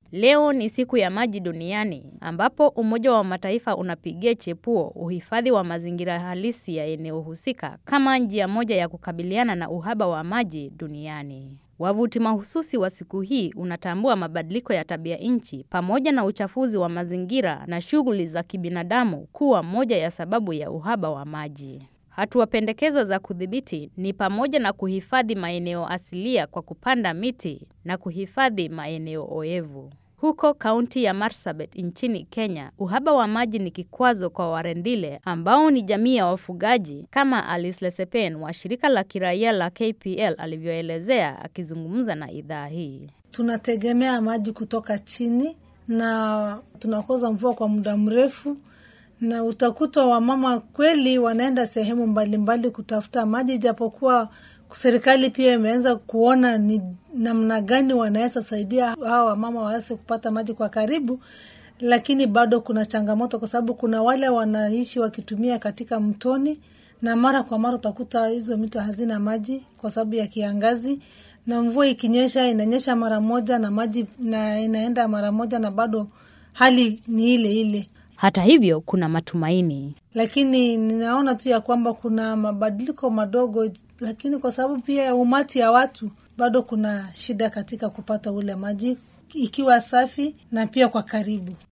Leo ni siku ya maji duniani ambapo Umoja wa Mataifa unapigia chepuo uhifadhi wa mazingira halisi ya eneo husika kama njia moja ya kukabiliana na uhaba wa maji duniani. Wavuti mahususi wa siku hii unatambua mabadiliko ya tabia nchi pamoja na uchafuzi wa mazingira na shughuli za kibinadamu kuwa moja ya sababu ya uhaba wa maji. Hatua pendekezo za kudhibiti ni pamoja na kuhifadhi maeneo asilia kwa kupanda miti na kuhifadhi maeneo oevu. Huko kaunti ya Marsabit nchini Kenya, uhaba wa maji ni kikwazo kwa Warendile ambao ni jamii ya wafugaji, kama Alice Lesepen wa shirika la kiraia la KPL alivyoelezea akizungumza na idhaa hii. Tunategemea maji kutoka chini na tunakosa mvua kwa muda mrefu na utakuta wamama kweli wanaenda sehemu mbalimbali mbali kutafuta maji, ijapokuwa serikali pia imeanza kuona ni namna gani wanaweza saidia hawa wamama waweze kupata maji kwa karibu, lakini bado kuna changamoto, kwa sababu kuna wale wanaishi wakitumia katika mtoni, na mara kwa mara utakuta hizo mito hazina maji kwa sababu ya kiangazi, na mvua ikinyesha inanyesha mara moja na maji na inaenda mara moja, na bado hali ni ile ile. Hata hivyo kuna matumaini, lakini ninaona tu ya kwamba kuna mabadiliko madogo, lakini kwa sababu pia ya umati ya watu bado kuna shida katika kupata ule maji ikiwa safi na pia kwa karibu.